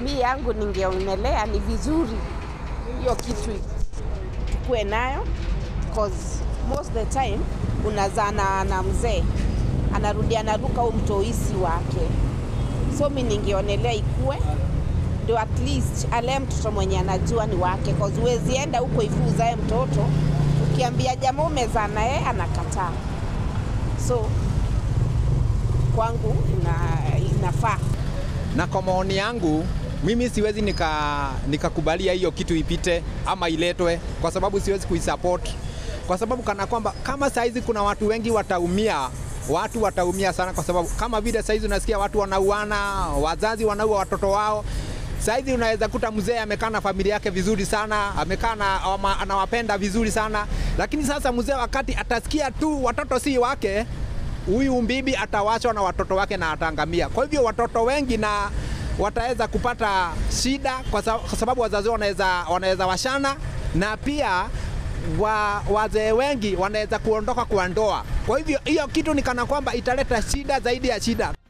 mi yangu ningeonelea ni vizuri hiyo kitu tukuwe nayo cause most the time unazana na mzee anarudi anaruka huu mtoisi wake, so mi ningeonelea ikue ndio at least alee mtoto mwenye anajua ni wake, cause huwezi enda huko hivi uzae mtoto ukiambia jamaa umezaa na yeye anakataa. So kwangu ina, inafaa na kwa maoni yangu mimi siwezi nika nikakubalia hiyo kitu ipite ama iletwe, kwa sababu siwezi kuisupport, kwa sababu kana kwamba kama saizi kuna watu wengi wataumia, watu wataumia sana, kwa sababu kama vile saizi unasikia watu wanauana, wazazi wanaua watoto wao. Saizi unaweza kuta mzee amekaa na familia yake vizuri sana, amekaa na ama- anawapenda vizuri sana, lakini sasa mzee wakati atasikia tu watoto si wake, huyu mbibi atawachwa na watoto wake na ataangamia. Kwa hivyo watoto wengi na wataweza kupata shida kwa sa- kwa sababu wazazi wao wanaweza wanaweza washana na pia wa, wazee wengi wanaweza kuondoka kwa ndoa. Kwa hivyo hiyo kitu ni kana kwamba italeta shida zaidi ya shida.